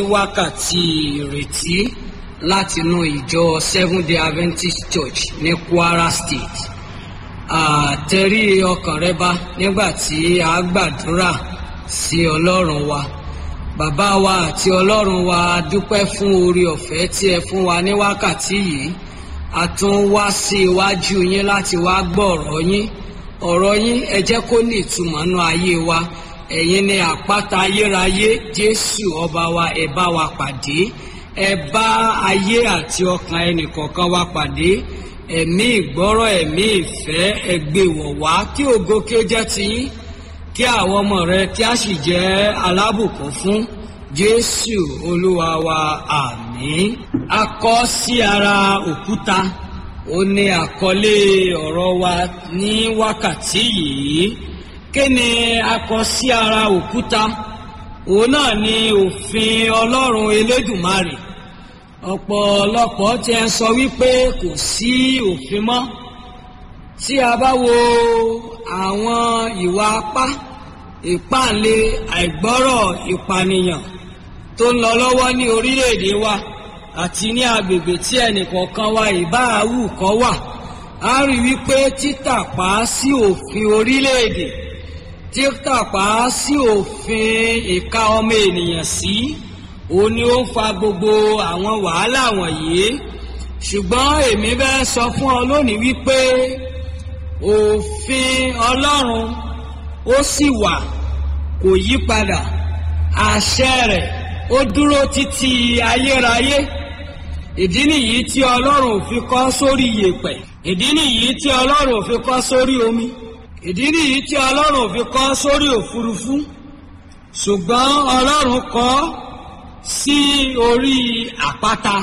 wákàtí ìrètí látinú ìjọ seven day adventist church ní kwara state àtẹ̀rí ọkàn rẹ bá nígbà tí a gbàdúrà sí ọlọ́run wa bàbá wa àti ọlọ́run wa a dúpẹ́ fún oore ọ̀fẹ́ tí ẹ fún wa ní wákàtí yìí a tún wá sí iwájú yín láti wá gbọ́ ọ̀rọ̀ yín ọ̀rọ̀ yín ẹ jẹ́ kó ní ìtumọ̀ nú ayé wa ẹ̀yin ni àpáta ayérayé jésù ọba wa ẹ bá wa pàdé ẹ bá ayé àti ọkàn ẹnìkọ̀ọ̀kan wa pàdé ẹ̀mí ìgbọ́rọ̀ ẹ̀mí ìfẹ́ ẹ gbé wọ̀ wá kí ògo kí ó jẹ́ tiyín kí àwọn ọmọ rẹ kí a sì jẹ́ alábùkún fún jésù olúwa wa àmín a kọ sí ara òkúta ó ní àkọlé ọ̀rọ̀ wa ní wákàtí yìí kí ni a kọ sí ara òkúta òun náà ni òfin ọlọ́run elédùmarè ọ̀pọ̀lọpọ̀ tí ẹ sọ wípé kò sí òfin mọ́ tí a bá wo àwọn ìwà apá ìpáǹle àìgbọ́rọ̀ ìpànìyàn tó ń lọ lọ́wọ́ ní orílẹ̀-èdè wa àti ní agbègbè tí ẹnìkọ̀ọ̀kan wa ìbáàwù kọ́ wà a rí wípé títàpá sí òfin orílẹ̀-èdè títàpá sí òfin ìka ọmọ ènìyàn sí òun ni ó ń fa gbogbo àwọn wàhálà wọ̀nyí ṣùgbọ́n èmi fẹ́ sọ fún ọ lónìí wípé òfin ọlọ́run ó sì wà kò yí padà àṣẹ rẹ̀ ó dúró títí ayérayé ìdí nìyí tí ọlọ́run ò fi kọ́ sórí yèèpẹ̀ ìdí nìyí tí ọlọ́run ò fi kọ́ sórí omi ìdí nìyí tí ọlọ́run ò fi kọ́ sórí òfurufú ṣùgbọ́n ọlọ́run kọ́ sí orí àpáta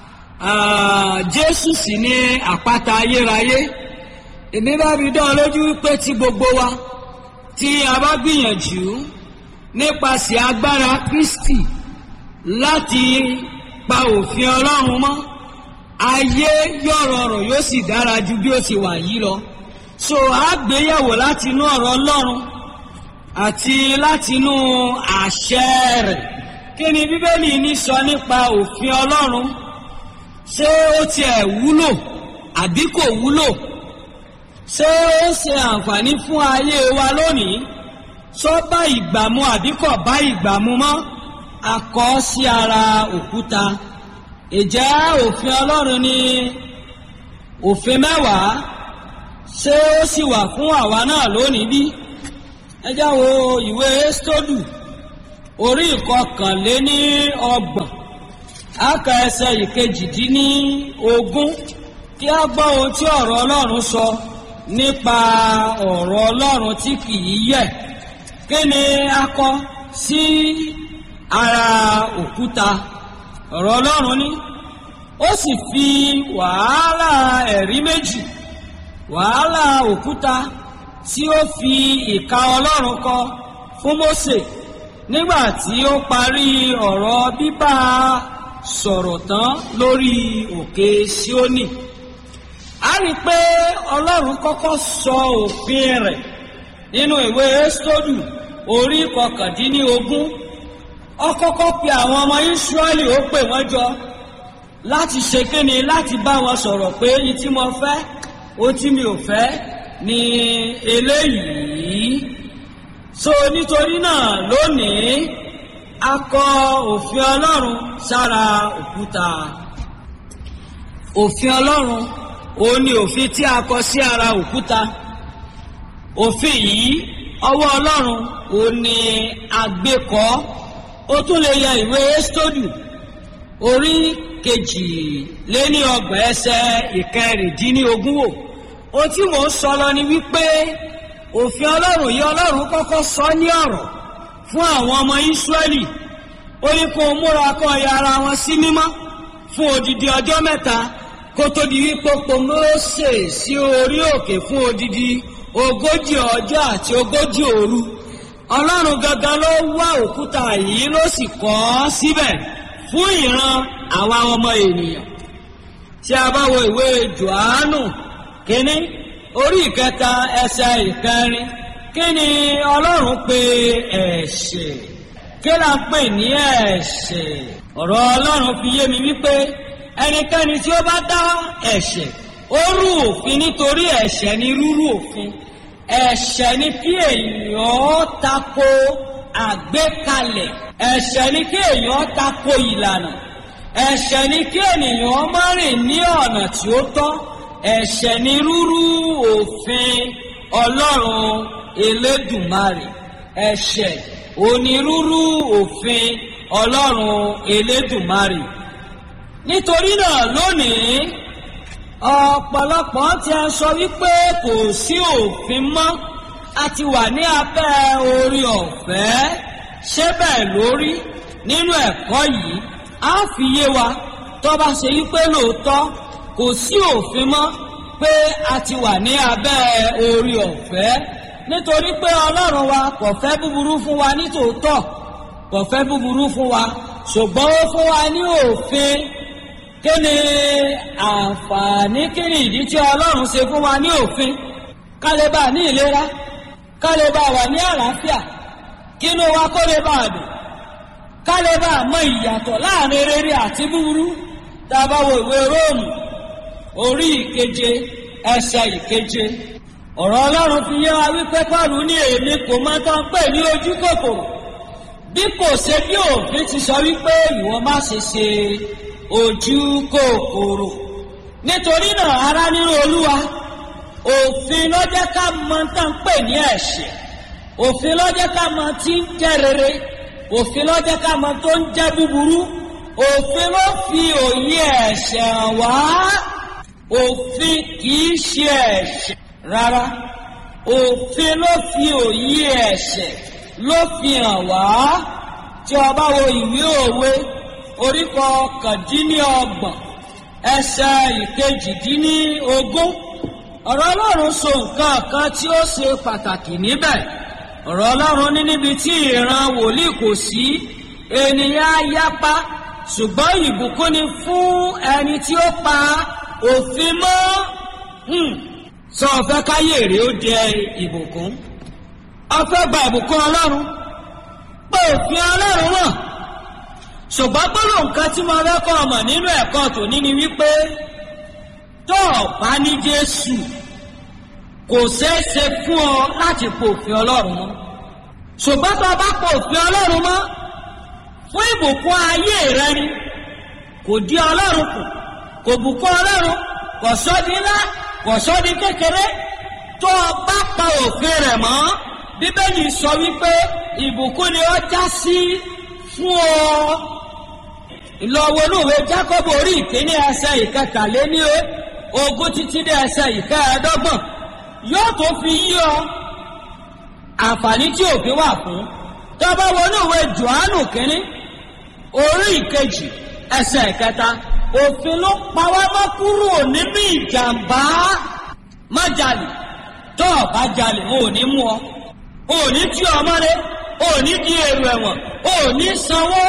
jésù sì ní àpáta ayérayé èmi bá fi dán lójú pé tí gbogbo wa tí a bá gbìyànjú nípasẹ̀ agbára kristi láti pa òfin ọlọ́run mọ́ ayé yóò rọrùn yóò sì dára ju bí ó ti wà yìí lọ so àgbéyẹ̀wò láti inú ọ̀rọ̀ ọlọ́run àti láti inú àṣẹ rẹ̀ kí ni bíbélì ní sọ nípa òfin ọlọ́run ṣé ó tiẹ̀ wúlò àbí kò wúlò ṣé ó ṣe àǹfààní fún ayé wa lónìí sọ bá ìgbà mu àbí kò bá ìgbà mu mọ́ a kọ sí ara òkúta ìjẹ́ òfin ọlọ́run ni òfin mẹ́wàá ṣé ó sì wà fún àwa náà lónìí bí ẹ já wo ìwé stódù orí ìkọkànléní ọgbọ̀n aka ẹsẹ̀ ìkejìdínní ogún kí a gbọ́ ohun tí ọ̀rọ̀ ọlọ́run sọ nípa ọ̀rọ̀ ọlọ́run tí kì í yẹ̀ kí ni a kọ sí ara òkúta ọ̀rọ̀ ọlọ́run ní ó sì fi wàhálà ẹ̀rí méjì wàhálà òkúta tí ó fi ìka ọlọ́run kọ fún Mósè nígbà tí ó parí ọ̀rọ̀ bíbá sọ̀rọ̀ tán lórí òkè Síónì a rí i pé ọlọ́run kọ́kọ́ sọ òfin rẹ̀ nínú ìwé ẹ́sítọ́dù orí kọkàndínlógún ó kọ́kọ́ pe àwọn ọmọ Ísírẹ́lì ó pè wọ́n jọ láti ṣe kíni láti bá wọn sọ̀rọ̀ pé ní tí mo fẹ́ ó tí mi ò fẹ́ ni eléyìí so nítorí náà lónìí a kọ òfin ọlọ́run sára òkúta òfin ọlọ́run òun ni òfin tí a kọ sí ara òkúta òfin yìí ọwọ́ ọlọ́run òun ni àgbékọ́ ó tún lè ya ìwé ẹ́sítọ́dù orí kejìléní ọgbọ̀n ẹsẹ̀ ìkẹrìndínlógún wò ohun tí mò ń sọ lọ ni wípé òfin ọlọ́run yìí ọlọ́run kọ́kọ́ sọ ní ọ̀rọ̀ fún àwọn ọmọ ìsírẹ́lì ó ní kó múra kó ya ara wọn sí mímọ́ fún odidi ọjọ́ mẹ́ta kó tó di wípé po Mósè sí orí òkè fún odidi ogójì ọjọ́ àti ogójì òru ọlọ́run gangan ló wá òkúta yìí ló sì kọ́ ọ́ síbẹ̀ fún ìran àwa ọmọ ènìyàn tí a bá wo ìwé Jòhánù kínní orí ìkẹta ẹsẹ̀ ìkẹrin kí ni ọlọ́run pe ẹ̀ṣẹ̀ kí kí là ń pè ní ẹ̀ṣẹ̀ ọ̀rọ̀ ọlọ́run fi yé mi wípé ẹnikẹ́ni tí ó bá dá ẹ̀ṣẹ̀ ó rú òfin nítorí ẹ̀ṣẹ̀ ni rúrú òfin ẹ̀ṣẹ̀ ni kí èèyàn tako àgbékalẹ̀ ẹ̀ṣẹ̀ ni kí èèyàn tako ìlànà ẹ̀ṣẹ̀ ni kí ènìyàn má rìn ní ọ̀nà tí ó tọ́ ẹ̀ṣẹ̀ ni rúrú òfin ọlọ́run elédùmarè ẹ̀ṣẹ̀ onírúurú òfin ọlọ́run elédùmarè nítorí náà lónìí ọ̀pọ̀lọpọ̀ ti ń sọ wípé kò sí òfin mọ́ a ti wà ní abẹ́ orí ọ̀fẹ́ ṣé bẹ́ẹ̀ lórí nínú ẹ̀kọ́ yìí á fi yé wa tó bá ṣe wípé lóòótọ́ kò sí òfin mọ́ pé a ti wà ní abẹ́ orí ọ̀fẹ́ nítorí pé ọlọ́run wa kò fẹ́ búburú fún wa nítòótọ́ kò fẹ́ búburú fún wa ṣùgbọ́n ó fún wa ní òfin kí ni àǹfààní kí ni ìdí tí ọlọ́run ṣe fún wa ní òfin ká lè bá ní ìlera ká lè bá wà ní àlàáfíà kínú wa kó lè bá dùn ká lè bá mọ ìyàtọ̀ láàrin rere àti búburú tá a bá wo ìwé róòmù orí ìkeje ẹsẹ̀ ìkeje ọ̀rọ̀ ọlọ́run fi yé wa wípé pọ́ọ̀lù ní èmi kò mọ tán pè ní ojú kòkòrò bí kò ṣe bí òfin ti sọ wípé ìwọ má ṣe ṣe ojú kòkòrò nítorí náà ará nínú olúwa òfin ló jẹ́ ká mọ tán pè ní ẹ̀ṣẹ̀ òfin ló jẹ́ ká mọ tí ń jẹ́ rere òfin ló jẹ́ ká mọ tó ń jẹ́ búburú òfin ló fi òye ẹ̀ṣẹ̀ wá òfin kìí ṣe ẹ̀ṣẹ̀ rárá òfin ló fi òye ẹ̀ṣẹ̀ ló fi hàn wá tí o bá wo ìwé òwe orí kọkàndínlọ́gbọ̀n ẹsẹ̀ ìkejìdínlógún ọ̀rọ̀ ọlọ́run sọ nǹkan kan tí ó ṣe pàtàkì níbẹ̀ ọ̀rọ̀ ọlọ́run ní níbi tí ìran wòlíì kò sí ènìyàn á yapa ṣùgbọ́n ìbùkún ni fún ẹni tí ó pa òfin mọ́ sọ ọ̀fẹ́ káyé rèé ó jẹ ìbùkún ọ̀fẹ́ gba ìbùkún ọlọ́run pé òfin ọlọ́run wọ̀n ṣùgbọ́n gbọ́dọ̀ nǹkan tí mo rẹ́kọ̀ ọmọ nínú ẹ̀kọ́ tòní ni wípé tó o bá ní jésù kò ṣeé ṣe fún ọ láti po òfin ọlọ́run mọ́ ṣùgbọ́n tó o bá po òfin ọlọ́run mọ́ fún ìbùkún ayé rẹ ni kò di ọlọ́run kù kò bùkún ọlọ́run kò sọ́di ńlá kò sọ́di kékeré tó o bá pa òfin rẹ̀ mọ́ bíbélì sọ wípé ìbùkún ni ó já sí fún ọ ìlọ́wọ́ olúwe jákọ́bù orí ìkíní ẹsẹ̀ ìkẹtàléní ogún títí dé ẹsẹ̀ ìkẹẹ̀ẹ́dọ́gbọ̀n yóò tó fi yí ọ àǹfààní tí òfin wà fún tọ́ba wọnú ìwé johannu kínní orí ìkejì ẹsẹ̀ ìkẹta òfin ló pa wá mọ́ kúrò nínú ìjàmbá má jalè tó o bá jalè ò ní mú ọ ò ní tí ọmọ rẹ ò ní di èrò ẹ̀wọ̀n ò ní sanwó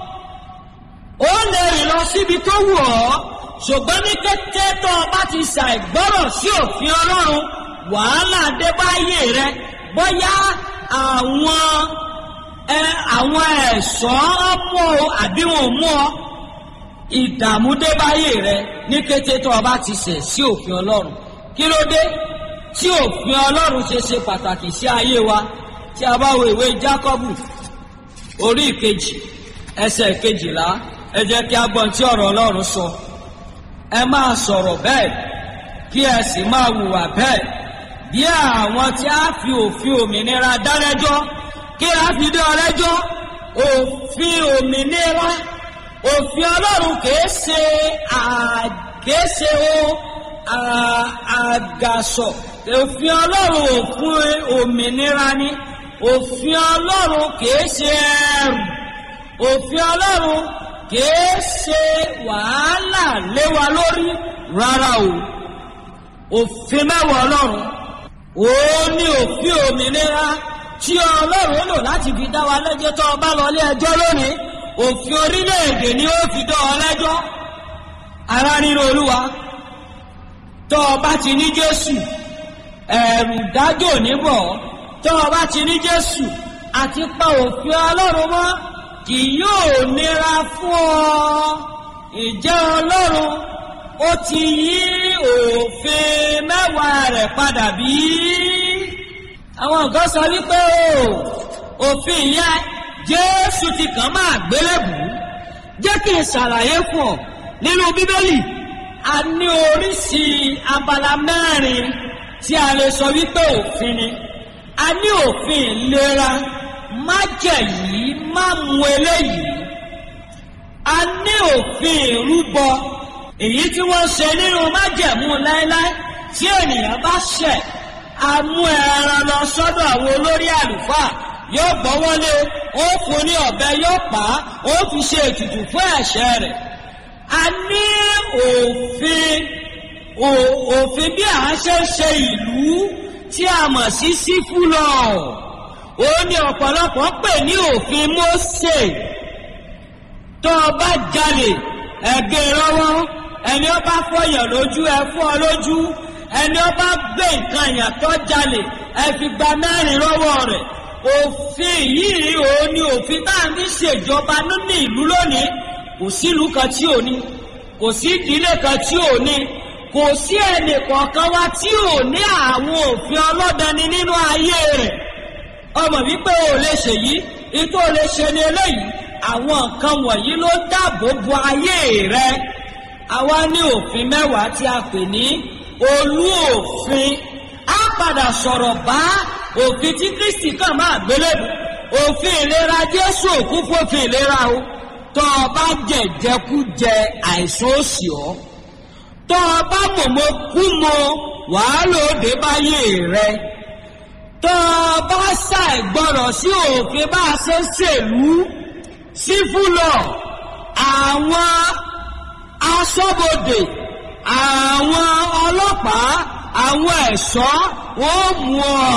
ó lè rìn lọ síbi tó wù ọ́ ṣùgbọ́n ní kété tó o bá ti ṣàìgbọ́rọ̀ sí òfin ọlọ́run wàhálà dé báyé rẹ bóyá àwọn ẹ àwọn ẹ̀ṣọ́ mú ọ àbí wọn ò mú ọ ìdààmú dé báyé rẹ ní kété tó o bá ti ṣẹ̀ sí òfin ọlọ́run kí ló dé tí òfin ọlọ́run ṣe ṣe pàtàkì sí ayé wa tí a bá wo ìwé jákọ́bù orí ìkejì ẹsẹ̀ kejìlá ẹ jẹ́ kí a gbọ́n tí ọ̀rọ̀ ọlọ́run sọ ẹ máa sọ̀rọ̀ bẹ́ẹ̀ kí ẹ sì máa hùwà bẹ́ẹ̀ bí àwọn tí a fi òfin òmìnira dálẹ́jọ́ kí a fi dé ọlẹ́jọ́ òfin òmìnira òfin ọlọ́run kìí ṣe kìí ṣe o àgàsọ òfin ọlọ́run òfin òmìnira ni òfin ọlọ́run kìí ṣe ẹrù òfin ọlọ́run kìí ṣe wàhálà lé wa lórí rárá o òfin mẹ́wàá ọlọ́run ó ní òfin òmìnira tí ọlọ́run lò láti fi dá wa lẹ́jọ́ tó o bá lọ ilé ẹjọ́ lónìí òfin orílẹ̀-èdè ni ó fi dá ọ lẹ́jọ́ ara nínú olúwa tó o bá ti ní jésù ẹ̀rù dájò níbọ̀ tó o bá ti ní jésù àti pa òfin ọlọ́run mọ́ kì yóò nira fún ọ ìjẹ́ ọlọ́run ó ti yí òfin mẹ́wàá rẹ̀ padà bí àwọn nǹkan sọ wípé o òfin yẹn jésù ti kàn máa gbélébù jẹ́ kí n ṣàlàyé fún ọ nínú bíbélì a ní oríṣi abala mẹ́rin tí a lè sọ wípé òfin ni a ní òfin ìlera má jẹ yìí má mu eléyìí a ní òfin ìrúbọ èyí tí wọ́n ṣe nínú májẹ̀mú láéláé tí ènìyàn bá ṣẹ̀ a mú ẹran lọ sọ́dọ̀ àwọn olórí àlùfáà yóò gbọ́ wọlé ó fún ní ọ̀bẹ yóò pa á ó fi ṣe ètùtù fún ẹ̀ṣẹ̀ rẹ̀ a ní òfin òfin bí à ń ṣe ń ṣe ìlú tí a mọ̀ sí sífúlọ̀ ó ní ọ̀pọ̀lọpọ̀ pè ní òfin Mósè tó o bá jalè ẹ̀gẹ́ lọ́wọ́ ẹni ó bá fọyàn lójú ẹ fọ́ ọ lójú ẹni ó bá gbé nǹkan èèyàn tó jalè ẹ fi gba mẹ́rin lọ́wọ́ rẹ̀ òfin yìí ò ní òfin tá à ń fi ṣèjọba nínú ìlú lónìí kò sílùú kan tí ò ní kò sí ìdílé kan tí ò ní kò sí ẹnì kọ̀ọ̀kan wa tí ò ní àwọn òfin ọlọ́dani nínú ayé rẹ̀ ọmọ wípé o lè ṣèyí ìtò o lè ṣe ni eléyìí àwọn nǹkan wọ̀nyí ló dáàbò bo ayé rẹ àwa ní òfin mẹ́wàá tí a pè ní olú òfin á padà sọ̀rọ̀ bá òfin tí Kristi kàn máa gbélébù òfin ìlera Jésù òkú fòfin ìlera o tọ́ ọ bá jẹ̀jẹ̀kújẹ àìsàn òsì ọ́ tọ́ ọ bá mọ̀mọ́ kú mọ wàhálà òde báyé rẹ tọ́ ọ bá ṣàìgbọràn sí òfin bá a ṣe ń ṣèlú sífúlọ̀ àwọn aṣọ́bodè àwọn ọlọ́pàá àwọn ẹ̀ṣọ́ wọ́n mú ọ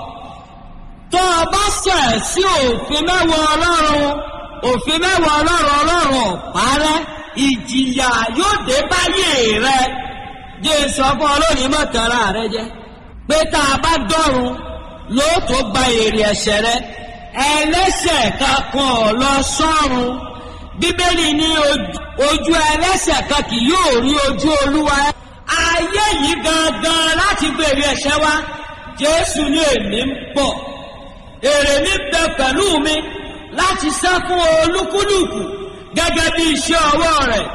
tọ́ ọ bá ṣẹ̀ sí òfin mẹ́wàá ọlọ́run òfin mẹ́wàá ọlọ́run ọlọ́run ọ̀párẹ́ ìjìyà yóò dé báyé rẹ jẹ́ sọ fún ọlọ́run mọ̀tara rẹ jẹ́ pé tá a bá dọ́run lóòótọ́ gba èrè ẹ̀ṣẹ̀ rẹ ẹlẹ́ṣẹ̀ kankan lọ sọ́run bíbélì ní ojú ẹlẹ́ṣẹ̀ kan kì yóò rí ojú olúwa ayé yìí gangan láti gbèrè ẹ̀ṣẹ̀ wa jésù ní èmi ń bọ̀ èrè mi bẹ pẹ̀lú mi láti san fún olúkúlùkù gẹ́gẹ́ bí iṣẹ́ ọwọ́ rẹ̀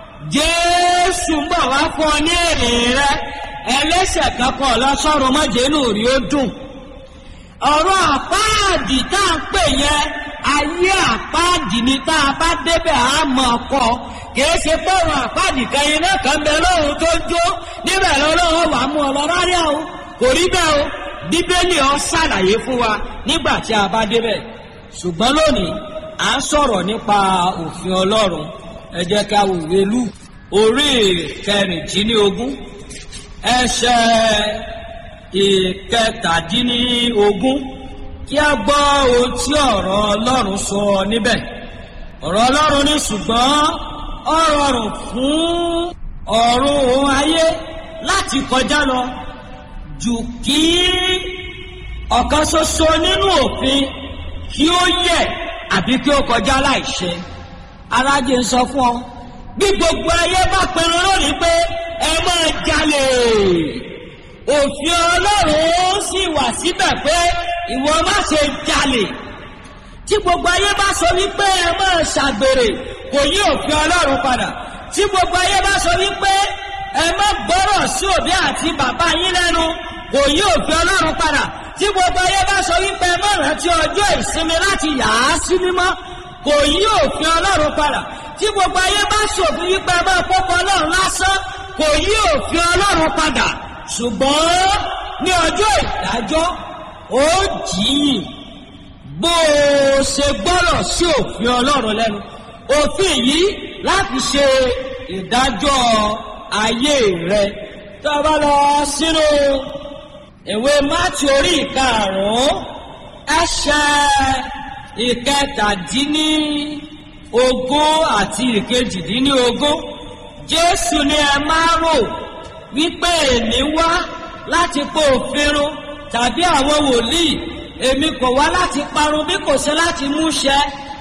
jésù ń bọ̀ wá fún ọ ní èrè rẹ ẹlẹ́ṣẹ̀ kankan lọ sọ́run mọ́jẹ́nù rí ó dùn ọ̀rọ̀ àpáàdì tá à ń pè yẹn ayé àpáàdì ni tá a bá débẹ̀ á mọ̀ ọkọ kìí ṣe pọ̀rọ̀ àpáàdì kẹyìn náà kàn bẹ lọ́run tó jó níbẹ̀ lọ́lọ́run wà mú ọ lọ́rọ́ rí o kò rí bẹ́ẹ̀ o bíbélì ọ ṣàlàyé fún wa nígbà tí a bá débẹ̀ ṣùgbọ́n lónìí à ń sọ̀rọ̀ nípa òfin ọlọ́run ẹ jẹ́ ká wo ìwé lù orí kẹrìndínlógún ẹsẹ̀ ìkẹtàdínlógún kí a gbọ́ ohun tí ọ̀rọ̀ ọlọ́run sọ níbẹ̀ ọ̀rọ̀ ọlọ́run ní ṣùgbọ́n ó rọrùn fún ọ̀run òun ayé láti kọjá lọ jù kí ọ̀kan ṣoṣo nínú òfin kí ó yẹ àbí kí ó kọjá láìṣẹ arájẹ ń sọ fún ọ bí gbogbo ayé bá pinnu lónìí pé ẹ máa jalè òfin ọlọ́run sì wà síbẹ̀ pé ìwọ má ṣe jalè tí gbogbo ayé bá sọ wípé ẹ máa ṣàgbèrè kò yí òfin ọlọ́run padà tí gbogbo ayé bá sọ wípé ẹ má gbọ́rọ̀ sí òbí àti bàbá yín lẹ́nu kò yí òfin ọlọ́run padà tí gbogbo ayé bá sọ wípé ẹ má rántí ọjọ́ ìsinmi láti yà á sí mímọ́ kò yí òfin ọlọ́run padà tí gbogbo ayé bá ṣòfin wípé ẹ máa kópa ọlọ́run lásán kò yí òfin ọlọ́run padà ṣùgbọ́n ní ọjọ́ ìdájọ́ ó jìyìn bó o ṣe gbọ́rọ̀ sí òfin ọlọ́run lẹ́nu òfin yìí láti ṣe ìdájọ́ ayé rẹ tó o bá lọ sínú ìwé mátì orí ìkarùn-ún ẹsẹ̀ ìkẹtàdínní ogún àti ìkejìdínní ogún jésù ni ẹ máa rò wípé èmi wá láti pò òfin run tàbí àwọn wòlíì èmi kò wá láti parun bí kò ṣe láti mú ṣẹ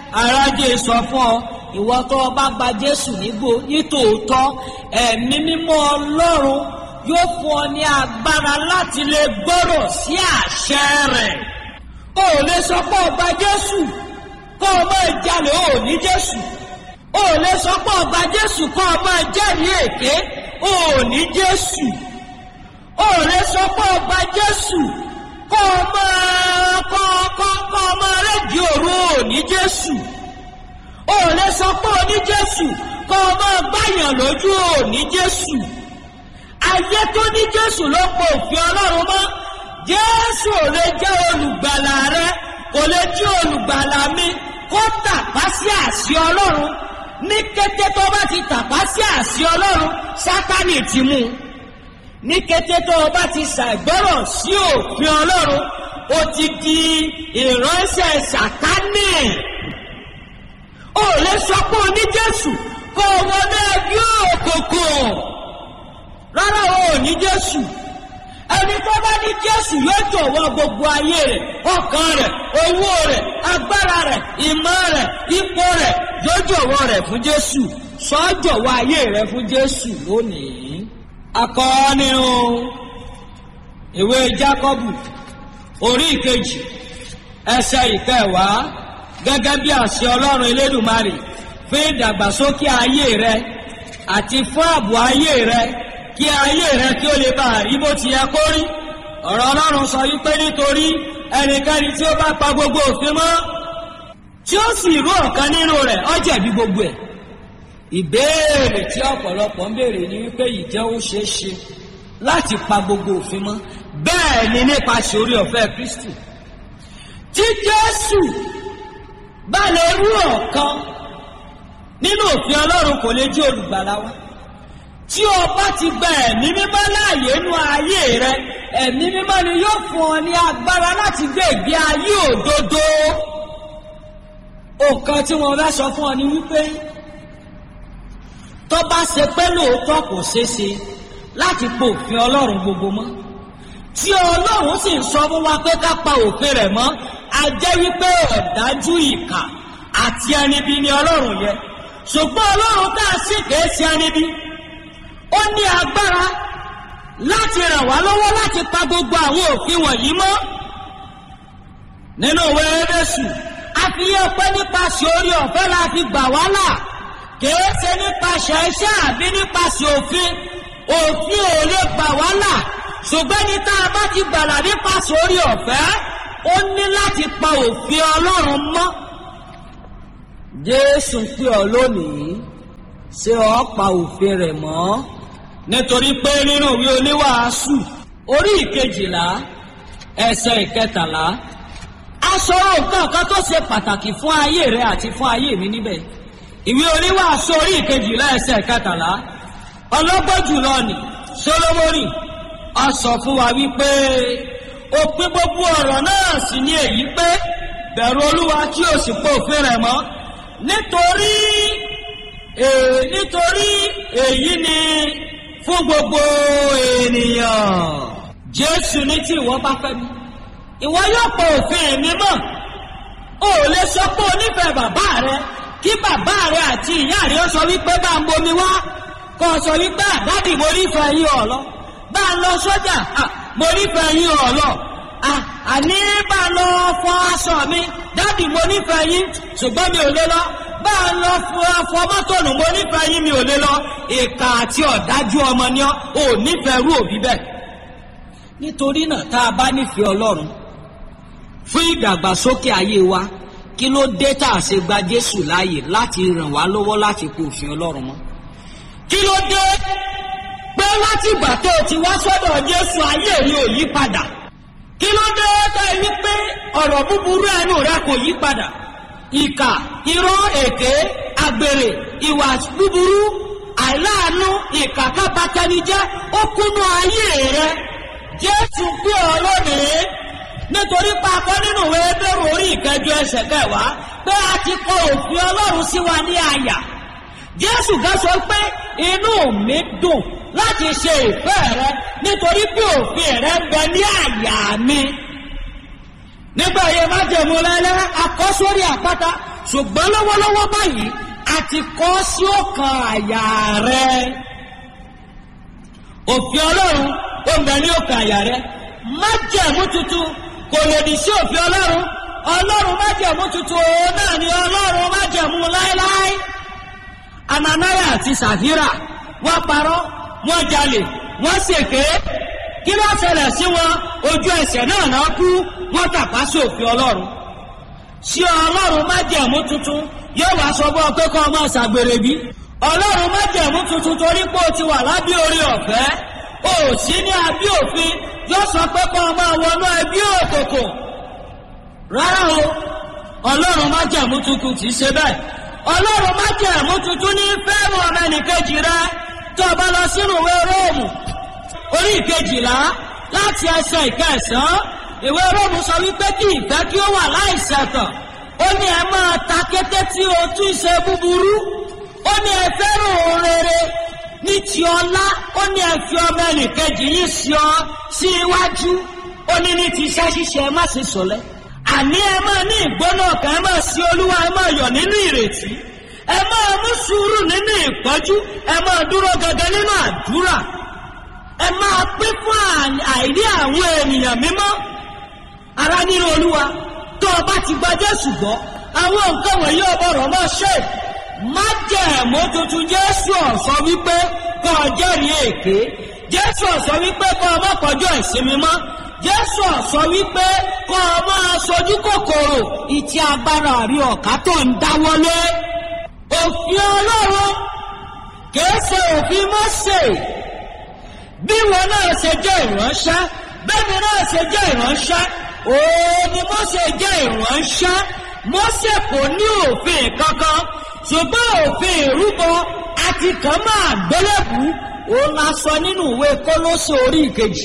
arájé sọ fún ọ ìwọ tó o bá gba jésù nígbò nítòótọ́ ẹ̀mí mímọ́ ọlọ́run yóò fún ọ ní agbára láti lè gbọ́rọ̀ sí àṣẹ rẹ̀ o ò lè sọ pé o gba jésù kó o máa jalè o ò ní jésù o ò lè sọ pé o gba jésù kó o máa jẹ́rìí èké o ò ní jésù o ò lè sọ pé o gba jésù kó o máa kọ́ kọ́ kọ́ o máa rẹ́dí òru o ò ní jésù o ò lè sọ pé o ní jésù kó o máa gbàyàn lójú o ò ní jésù ayé tó ní jésù ló pọ̀ òfin ọlọ́run mọ́ jésù ò lè jẹ́ olùgbàlà rẹ kò lè jẹ́ olùgbàlà mi kó tàpá sí àṣì ọlọ́run ní kété tó bá ti tàpá sí àṣì ọlọ́run sátánì ti mú un ní kété tó o bá ti ṣàìgbọ́rọ̀ sí òfin ọlọ́run o ti di ìránṣẹ́ sátánì o lè sọ pé o ní jésù kó o wọlé ẹgbẹ́ òkùnkùn rárá o ò ní jésù ẹni tó bá ní jésù yóò jọ̀wọ́ gbogbo ayé rẹ̀ ọkàn rẹ̀ owó rẹ̀ agbára rẹ̀ ìmọ̀ rẹ̀ ipò rẹ̀ yóò jọ̀wọ́ rẹ̀ fún jésù sọ jọ̀wọ́ ayé rẹ̀ fún jésù lónìí. akọ́ nínú ìwé jákọ́bù orí ìkejì ẹsẹ̀ ìkẹwàá gẹ́gẹ́ bí àṣẹ ọlọ́run elédùmarè fún ìdàgbàsókè ayé rẹ àti fún ààbò ayé rẹ kí ayé rẹ kí ó lè bá rí bó ti yẹ kó rí ọ̀rọ̀ ọlọ́run sọ wípé nítorí ẹnikẹ́ni tí ó bá pa gbogbo òfin mọ́ tí ó sì rú ọ̀kan nínú rẹ̀ ó jẹ̀bi gbogbo ẹ̀ ìbéèrè tí ọ̀pọ̀lọpọ̀ ń béèrè ni wípé ìjẹ́ ó ṣeé ṣe láti pa gbogbo òfin mọ́ bẹ́ẹ̀ ni nípasẹ̀ orí ọ̀fẹ́ kristi tí jésù bá lè rú ọ̀kan nínú òfin ọlọ́run kò lè jí olùgbàlà wa tí o bá ti gba ẹ̀mí mímọ́ láàyè nú ayé rẹ ẹ̀mí mímọ́ ni yóò fún ọ ní agbára láti gbé ìgbé ayé òdodo nǹkan tí wọn fẹ́ sọ fún ọ ni wípé tó bá ṣe pé lóòótọ́ kò ṣeé ṣe láti po òfin ọlọ́run gbogbo mọ́ tí ọlọ́run sì ń sọ fún wa pé ká pa òfin rẹ̀ mọ́ a jẹ́ wípé ọ̀dájú ìkà àti ẹnibi ni ọlọ́run yẹ ṣùgbọ́n ọlọ́run tá a sì kèé ṣe ẹnibi ó ní agbára láti ràn wá lọ́wọ́ láti pa gbogbo àwọn òfin wọ̀nyí mọ́ nínú ìwé ẹ̀rẹ́sù a fi yẹ pé nípasẹ̀ orí ọ̀fẹ́ la fi gbà wá là kìí ṣe nípasẹ̀ iṣẹ́ àbí nípasẹ̀ òfin òfin ò lè gbà wá là ṣùgbọ́n ní tá a bá ti gbàlà nípasẹ̀ orí ọ̀fẹ́ ó ní láti pa òfin ọlọ́run mọ́ jésù pé ọ lónìí ṣé ọ pa òfin rẹ̀ mọ́ nítorí pé nínú ìwé oníwàásù orí ìkejìlá ẹsẹ̀ ìkẹtàlá aṣọ́rọ̀ nǹkan kan tó ṣe pàtàkì fún ayé rẹ àti fún ayé mi níbẹ̀ ìwé oníwàásù orí ìkejìlá ẹsẹ̀ ìkẹtàlá ọlọ́gbọ́n jùlọ ni solomoni a sọ fún wa wípé òpin gbogbo ọ̀rọ̀ náà sì ni èyí pé bẹ̀rù olúwa kí o sì pé òfin rẹ̀ mọ́ nítorí nítorí èyí ni fún gbogbo ènìyàn jésù ní tí ìwọ bá fẹ́ mi ìwọ yóò pọ òfin mi mọ́ o ò lè sọ pé o nífẹ̀ẹ́ bàbá rẹ kí bàbá rẹ àti ìyá rẹ sọ wípé bá ń bomi wá kó o sọ wípé àdádì mo nífẹ̀ẹ́ yín ọ̀lọ́ bá ń lọ sọ́jà mo nífẹ̀ẹ́ yín ọ̀lọ́ àní bá ń lọ fọ aṣọ mi dádì mo nífẹ̀ẹ́ yín ṣùgbọ́n mi ò lè lọ bá a lọ fún afọ mọ́tònù mo nífẹ̀ẹ́ yín mi ò lè lọ ìka àti ọ̀dájú ọmọ ni ọ́ ò nífẹ̀ẹ́ rú òbí bẹ́ẹ̀. nítorí náà tá a bá nífẹ̀ẹ́ ọlọ́run fún ìdàgbàsókè ayé wa kí ló dé tá a ṣe gba jésù láàyè láti ràn wá lọ́wọ́ láti kó òfin ọlọ́run mọ́. kí ló dé pé láti ìgbà tó o ti wá sọ́dọ̀ jésù ayé rí ò yí padà. kí ló dé tó ẹ wí pé ọ̀rọ̀ búburú ẹnu rẹ kò yí padà ìkà irọ́ èké àgbèrè ìwà búburú àìláàánú ìkàkábátẹnijẹ́ ó kúnnú ayé rẹ jésù gbé ọ lónìí nítorí papọ̀ nínú ìwé bẹ́rù orí ìkẹjọ ẹsẹ̀ kẹwàá pé a ti kọ òfin ọlọ́run sí wa ní àyà jésù gan sọ pé inú mi dùn láti ṣe ìfẹ́ rẹ nítorí pé òfin rẹ ń bẹ ní àyà mi nígbà yẹn má jẹ̀mú lẹ́lẹ́ akọ́ sórí àpáta ṣùgbọ́n lọ́wọ́lọ́wọ́ báyìí a ti kọ́ sí ọkàn àyà rẹ òfin ọlọ́run ó ń bẹ ní ọkàn àyà rẹ májẹ̀mú tuntun kò lòdì sí òfin ọlọ́run ọlọ́run májẹ̀mú tuntun òun náà ni ọlọ́run májẹ̀mú láéláé ananaya àti sàfírà wọ́n parọ́ wọ́n jalè wọ́n ṣèké kí ló ṣẹlẹ̀ sí wọn ojú ẹsẹ̀ náà náà kú wọ́n tàpá sí òfin ọlọ́run sí ọlọ́run májẹ̀mú tuntun yóò wá sọ fún ọ pé kọ́ ọmọ ṣàgbèrè bí ọlọ́run májẹ̀mú tuntun torí pé o ti wà lábí orí ọ̀fẹ́ o ò sí ní abí òfin yóò sọ pé kọ́ ọmọ wọnú ẹbí òkòkò rárá o ọlọ́run májẹ̀mú tuntun kì í ṣe bẹ́ẹ̀ ọlọ́run májẹ̀mú tuntun ní fẹ́ràn ọmọ ẹnìkejì rẹ tó o bá lọ sínú ìwé róòmù orí ìkejìlá láti ẹsẹ̀ ìkẹsàn-án ìwé róòmù sọ wípé kí ìfẹ́ kí ó wà láìṣẹ̀tàn ó ní ẹ máa ta kété tí o tún ṣe búburú ó ní ẹ fẹ́ràn òun rere ní ti ọlá ó ní ẹ fi ọmọ ẹnìkejì yìí sí ọ sí iwájú ó ní ní ti iṣẹ́ ṣíṣe ẹ má ṣe sọ̀lẹ́ àní ẹ máa ní ìgbóná ọkàn ẹ máa sí olúwa ẹ máa yọ̀ nínú ìrètí ẹ máa mú sùúrù nínú ìpọ́jú ẹ máa dúró gẹ́gẹ́ nínú àdúrà ẹ máa pín fún àìrí àwọn ènìyàn mímọ́ ara nínú olúwa tó o bá ti gba jésù gbọ́ àwọn nǹkan wọ̀nyí ọbọ̀rọ̀ máa ṣe májẹ̀mú tuntun jésù ọ̀sọ́ wípé kọ́ ọ jẹ́rìí èké jésù ọ̀sọ́ wípé kọ́ ọ má kọjú ìsinmi mọ́ jésù ọ̀sọ́ wípé kọ́ ọ máa sojú kòkòrò ìtì agbára àrí ọ̀ká tó ń dáwọ́lé òfin ọlọ́run kìí ṣe òfin mọ́sẹ̀ bí wọn náà ṣe jẹ́ ìránṣẹ́ bẹ́ẹ̀ni náà ṣe jẹ́ ìránṣẹ́ òun ni mọ́sẹ̀ jẹ́ ìránṣẹ́ mọ́sẹ̀ kò ní òfin kankan ṣùgbọ́n òfin ìrúbọ àti kàn máa gbélébù òun la sọ nínú ìwé kólóṣè orí ìkejì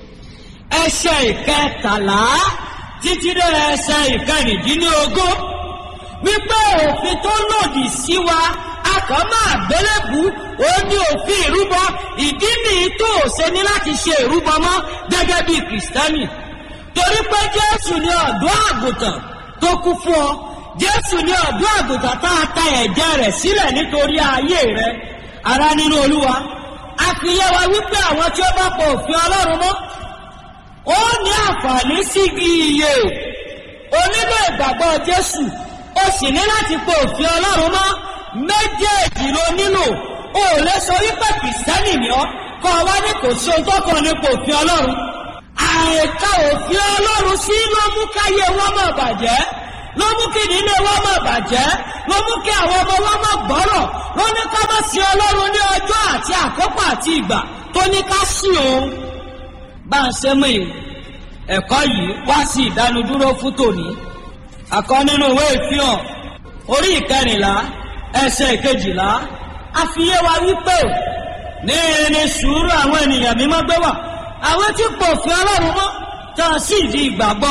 ẹsẹ̀ ìkẹtàlá títí dé ẹsẹ̀ ìkẹrìndínlógún wípé òfin tó lòdì sí wa a kàn máa gbélébù òun ní òfin ìrúbọ ìdí nìyí tó o ṣe ní láti ṣe ìrúbọ mọ́ gẹ́gẹ́ bí kìrìsìtẹ́nì torí pé jésù ní ọ̀dọ́ àgùntàn tó kú fún ọ jésù ní ọ̀dọ́ àgùntàn tá a ta ẹ̀jẹ̀ rẹ̀ sílẹ̀ nítorí ayé rẹ̀ ara nínú olúwa a fi yé wa wípé àwọn tí ó bá pọ̀ òfin ọlọ́run mọ́ ó ní àǹfààní sí iye onílò ìgbàgbọ́ jésù ó sì ní láti pọ̀ òfin ọlọ́run mọ́ méjèèjì ló nílò o ò lè sọ wípé kìrìsìtẹ́nì ni ọ́ kọ́ ọ wá ní kò sí ohun tó kàn nípa òfin ọlọ́run àìka òfin ọlọ́run sí ló mú káyé wọn mọ̀ bàjẹ́ ló mú kí ìdílé wọn mọ̀ bàjẹ́ ló mú kí àwọn ọmọ wọn mọ̀ gbọ́rọ̀ ló ní ká má sí ọlọ́run ní ọjọ́ àti àkókò àti ìgbà tó ní ká sí òun. bá a ṣe mú ẹ̀kọ́ yìí wá sí ìdánudúró fún tòní àkọ́ nínú ìwé ìfihàn orí ìkẹrìnlá ẹsẹ̀ ìkejìlá a fi yé wa wípé ní ní sùúrù àwọn ènìyàn mímọ́ gbé wà àwọn tí kò fi ọlọ́run mọ́ tá a sì di ìgbàgbọ́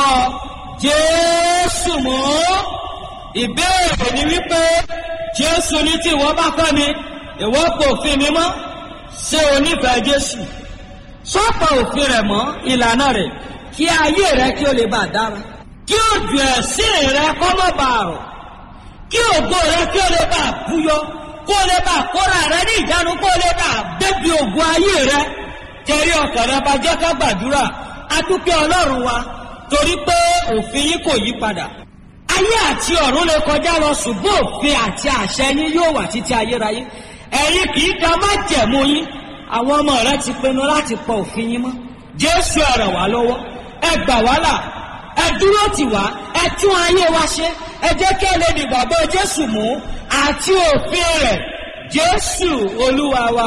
jésù mọ́ ìbéèrè ni wípé jésù ní tí ìwọ bá fẹ́ mi ìwọ kò fi mi mọ́ ṣé o nífẹ̀ẹ́ jésù sọ́pọ̀ òfin rẹ̀ mọ́ ìlànà rẹ̀ kí ayé rẹ kí o lè bá dára kí òjò ẹ̀sìn rẹ kọ́ mọ́ bá rọ̀ kí ògo rẹ kí o lè bá búyọ kó o lè bá kóra rẹ ní ìjánu kó o lè bá débi ògo ayé rẹ tẹ̀rí ọkàn rẹ bá jẹ́ ká gbàdúrà adúpẹ́ ọlọ́run wa torí pé òfin yín kò yí padà. ayé àti ọ̀run lè kọjá lọ ṣùgbọ́n òfin àti àṣẹ yín yóò wà títí ayérayé. ẹ̀yin kì í da má jẹ̀mú yín àwọn ọmọ rẹ ti pinnu láti pọ òfin yín mọ́. jésù ẹ ràn wá lọ́wọ́ ẹ gbà wá là ẹ dúró tì wá ẹ tún ayé wa ṣe ẹ jẹ́ kí ẹ lè dìgbàgbọ́ jésù mú àti òfin rẹ̀ jésù olúwa wa